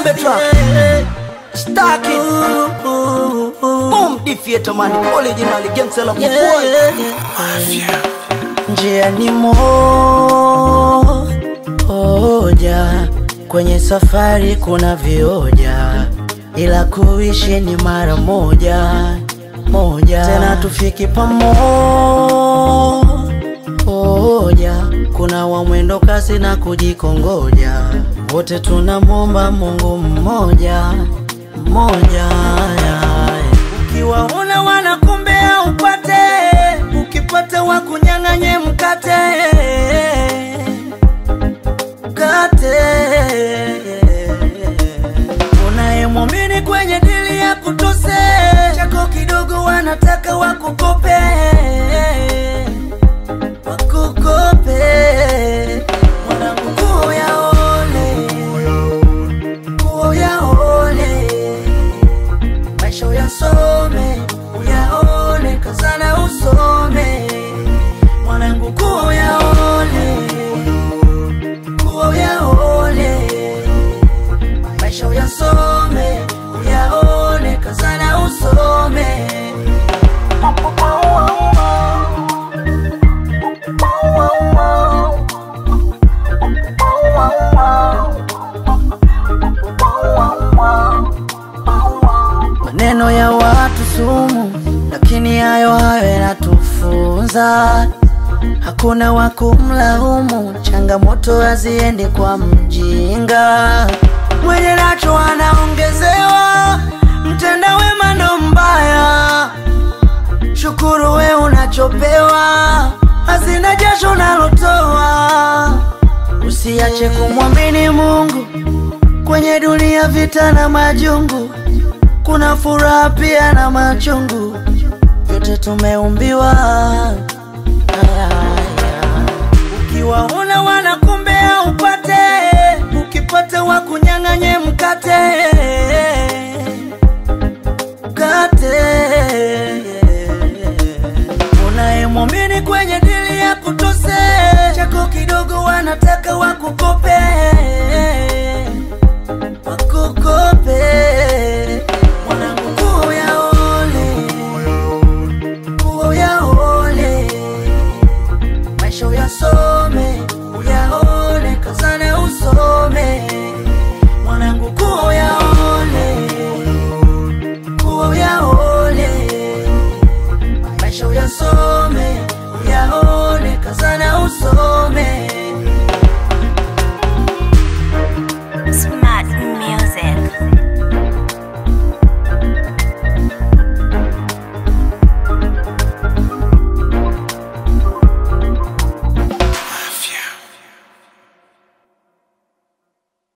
Bombe track. Stack it. Boom, defeater man. Original gangster la boy. Njia ni moja, kwenye safari kuna vioja, ila kuishi ni mara moja moja, tena tufiki pamoja. Kuna wa mwendo kasi na kujikongoja, wote tunamwomba Mungu mmoja mmoja. Ukiwaona wanakumbea upate, ukipata wakunyang'anye mkate mkate. Unayemwamini kwenye dili ya kutose, chako kidogo wanataka wakukope wakukope. Mwanangu nguo yaone, nguo yaone maisha uyasome, uyaone, kazana usome, mwanangu kuwa uyaone, kuwa uyaone, maisha uyasome, uyaone, kazana usome. Maneno ya watu sumu, lakini hayo hayo yanatufunza. Hakuna wa kumlaumu, changamoto haziendi kwa mjinga. Mwenye nacho anaongezewa, mtenda wema ndo mbaya. Shukuru we unachopewa, hazina jasho unalotoa. Usiache kumwamini Mungu kwenye dunia, vita na majungu kuna furaha pia na machungu, vyote tumeumbiwa. Aya, aya. Ukiwaona wanakumbea